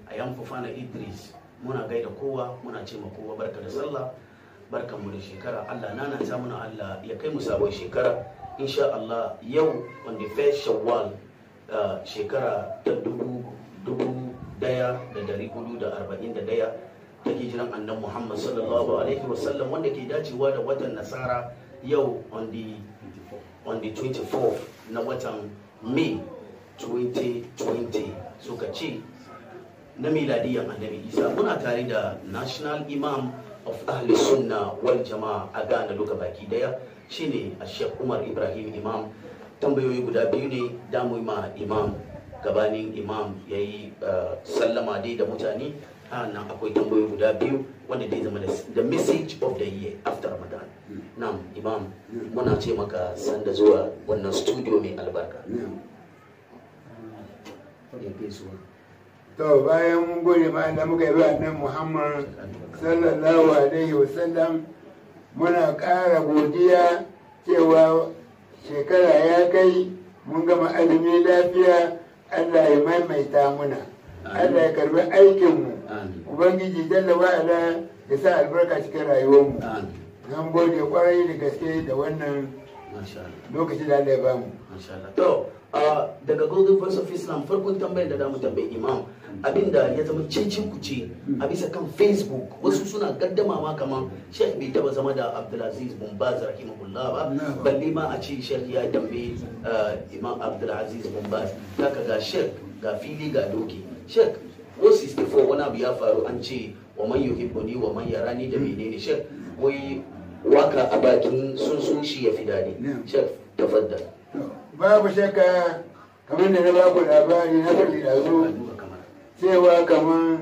a yan fufana idris muna gaida kowa muna ce ma kowa barka da sallah barkan mu da shekara allah na nan muna allah ya kai mu sabon shekara insha allah yau on the first shawwal uh, shekara ta dubu dubu daya da dari hudu da arba'in da daya ta hijiran annan muhammad sallallahu alaihi wasallam wanda ke dacewa da watan nasara yau on the on the 24th na watan may 2020 suka ce na miladiyan annabi isa muna tare da national imam of ahli sunna wal jama'a a ghana duka baki daya shine a shek umar ibrahim imam tambayoyi guda biyu ne damu ma imam gabanin imam ya yi sallama dai da mutane nan akwai tambayoyi guda biyu wanda dai zama da the message of the year after ramadan nam imam muna ce maka sanda zuwa wannan studio mai albarka ya gaisuwa to bayan mun gode ma da muka yi wa annabi Muhammad sallallahu alaihi wasallam muna ƙara godiya cewa shekara ya kai mun gama azumi lafiya Allah ya maimaita muna Allah ya karbi aikinmu amin ubangiji jalla wa'ala ya sa albarka cikin rayuwarmu amin nan gode kwarai da gaske da wannan masha Allah lokaci da Allah ya bamu Masha Allah. To, uh, daga Golden Voice of Islam farkon tambayar da damu tambayi imam abinda ya zama cicin kuce a bisa kan Facebook wasu suna gaddama ma kaman Sheikh bai taba zama da Abdulaziz bin Baz rahimahullah ba Na'am. balle ma a ce Sheikh ya tambayi uh, Imam Abdulaziz bin Baz kaka ga Sheikh ga fili ga doki Sheikh ko 64 wani abu ya faru an ce wa man yuhibbuni wa man yarani da menene Sheikh wai waka a bakin sun sun shi ya fi dadi Na'am. Sheikh tafaddal To, babu shakka kamar da na baku labari na faɗi da zo duba kamar cewa kamar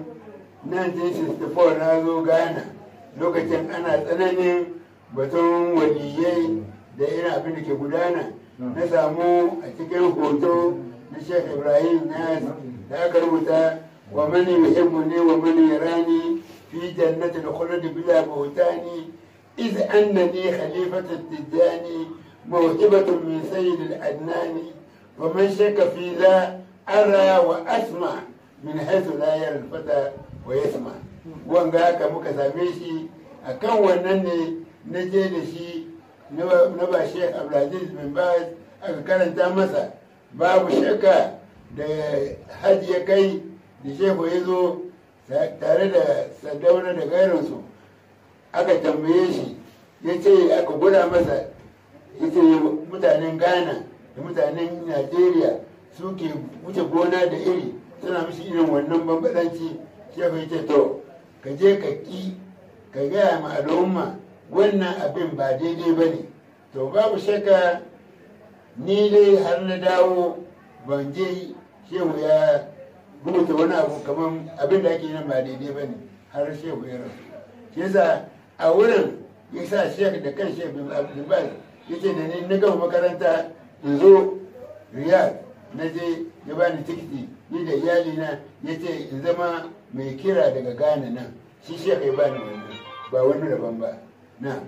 1964 na zo ghana lokacin ana tsananin batun waliyai da irin abin da ke gudana na samu a cikin hoto na sheikh ibrahim nas da aka rubuta wa mani yuhibbuni wa mani yarani fi jannati al-khuld bila buhtani إذ أنني خليفة التجاني موهبة من سيد الأدنان ومن شك في لا أرى وأسمع من حيث لا يرى الفتى ويسمع wanga haka muka same shi a kan wannan ne na je da shi na ba Sheikh Abdulaziz bin Baz aka karanta masa babu shakka da hajji ya kai da shehu ya zo tare da sadauna da gairinsu aka tambaye shi ya ce aka gwada masa ya ce mutanen ghana da mutanen najeriya suke wuce gona da iri suna mishi irin wannan bambadanci shehu ya ce to ka je ka ki ka gaya ma al'umma wannan abin ba daidai ba ne to babu shakka ni dai har na dawo ban je shehu ya rubuta wani abu kamar abin da ake nan ba daidai ba ne har shehu ya rasu shi yasa a wurin ya sa shek da kan shek bin abdulbaz ya ce da ni na gama makaranta in zo riyad na je ya bani tikiti ni da iyalina ya ce in zama mai kira daga ghana nan shi shek ya bani wannan ba wani daban ba na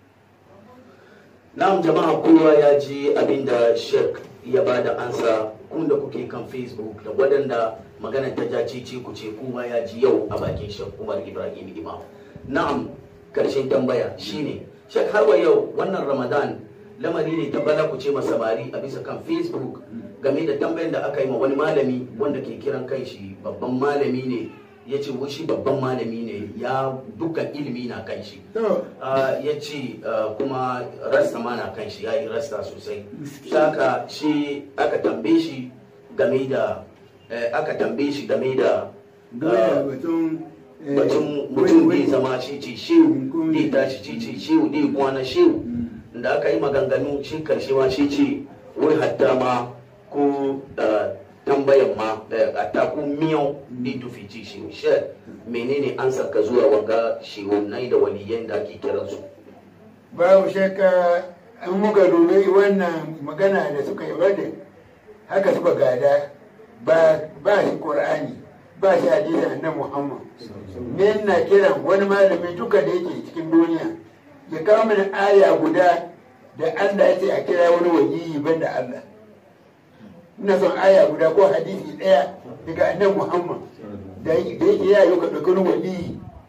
Na'am jama'a kowa ya ji abinda Sheikh ya ba da ansa kun da kuke kan Facebook da waɗanda magana ta ja ce ku ce kowa ya ji yau a bakin Sheikh Umar Ibrahim Imam. Na'am karshen tambaya shine Sheikh har wa yau wannan Ramadan lamari ne ta bala ku ce samari a bisa kan Facebook game da tambayan da aka yi ma wani malami wanda ke kiran kai shi babban malami ne ya ce shi babban malami ne ya dukkan ilimi na kan shi to Ah, ya ce ah, kuma rasta ma na kan shi ya yi rasta sosai saka shi aka tambaye shi game da eh, aka tambaye shi game da dole batun eh, batun wai- mutum wai- zai zama shi ce shehu Hukumi. zai tashi shi ce shehu zai kwana shehu da aka yi maganganu shi karshe ma shi ce wai hatta ma ko ah, tambayan ma eh, hatta ko miyau zai tufi ci shehu shi menene an saka zuwa wanga shehu nai da waliyan da ake kiransu babu shakka an muka dubi wannan magana da suka yi wadda haka suka gada ba ba shi qur'ani ba shi hadisi annabi muhammad ne na kiran wani malami duka da yake cikin duniya ya kawo mana aya guda da Allah ya ce a kira wani waliyi banda Allah ina son aya guda ko hadisi daya daga annabi muhammad da yake ya yi ka ɗauki wani waliyi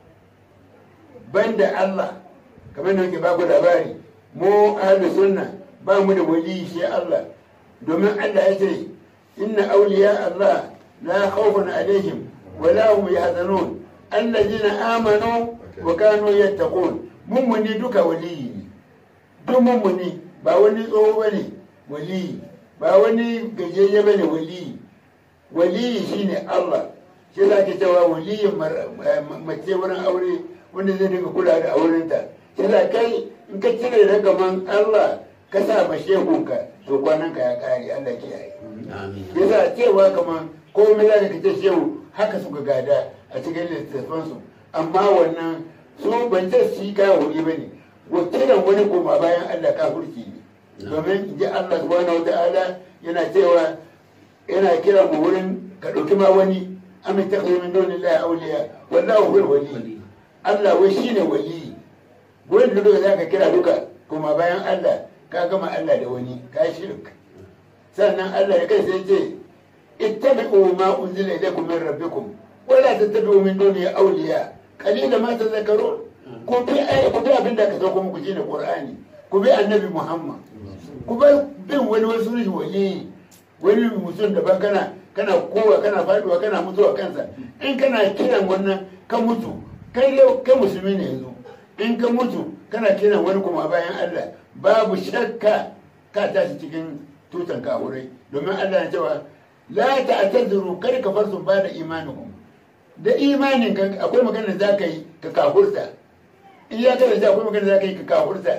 banda Allah kamar da muke ba ku labari mu ahlus sunna ba mu da waliyi sai Allah domin Allah ya ce inna awliya Allah la khawfun alaihim wa la hum yahzanun allazina amanu wa kanu yattaqun mummuni duka waliyi ne duk mummuni ba wani tsoho bane waliyi ba wani gajeye bane waliyi waliyi shine Allah shi za ki cewa waliyin mace wurin aure wanda zai dinga kula da aurenta shi za kai in ka cire ragaman Allah ka sa ma shehunka to kwanan ka ya kare Allah kiyaye amin yasa cewa kamar komai za ka ce shehu haka suka gada a cikin littattafansu amma wannan su ban ce su yi kayan wuri ba ne wakilan wani koma bayan Allah kafurci ne domin in ji Allah subhanahu wa ta'ala yana cewa yana kira mu wurin ka ɗauki ma wani amin ta min doni la auliya wallahu huwal wali Allah wai shine wali wurin da duka zaka kira duka kuma bayan Allah ka gama Allah da wani ka shirk sannan Allah ya kai sai ce ittabi'u ma unzila ilaykum min rabbikum wa la tattabi'u min duni awliya qalilan ma tadhakkarun ku bi ai ku bi abin da ka sauko muku shine Qur'ani ku bi annabi Muhammad ku bar bin wani wasu wali wani mutum daban kana kana kowa kana faduwa kana mutuwa kansa in kana kiran wannan ka mutu kai yau kai musulmi ne yanzu in ka mutu kana kiran wani kuma bayan Allah babu shakka ka tashi cikin tutan kafurai domin Allah ya cewa la ta'tadiru kar ka farsu ba da imanikum da imanin ka akwai magana da zaka yi ka kafurta in ya kada da akwai magana da zaka yi ka kafurta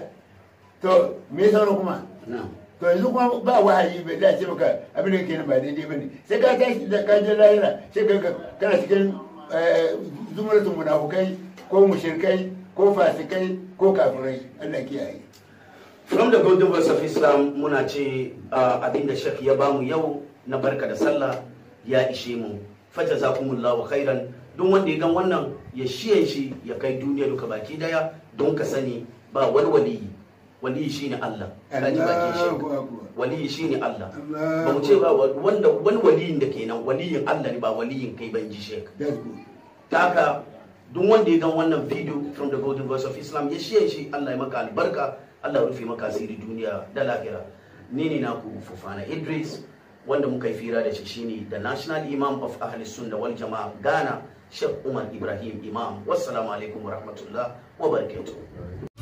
to me sauran kuma na'am to yanzu kuma ba wahayi bai da ce maka abin da ke ba daidai bane sai ka tashi da ka je lahira sai ka kana cikin zumratun munafukai ko mushrikai ko fasikai ko kafirai Allah kiyaye from the golden verse of islam muna ce abin da shek ya bamu yau na barka da sallah ya ishe mu fata za kumullahu khairan don wanda ya gan wannan ya shiyan shi ya kai duniya duka baki daya don ka sani ba wani waliyi waliyi shine Allah kaji bakin shek Allahu akbar waliyi shine Allah Allahu ba mu ce ba wanda wani waliyin da kenan waliyin Allah ne ba waliyin kai ban ji shek that's good ta haka duk wanda ya gan wannan video from the golden voice of islam ya shiye shi allah ya maka albarka allah ya rufe maka asiri duniya da lahira ni ne naku fufana idris wanda muka yi fira da shi shine the national imam of ahli sunna wal jama'a ghana sheikh umar ibrahim imam wassalamu alaikum wa rahmatullah wa barakatuh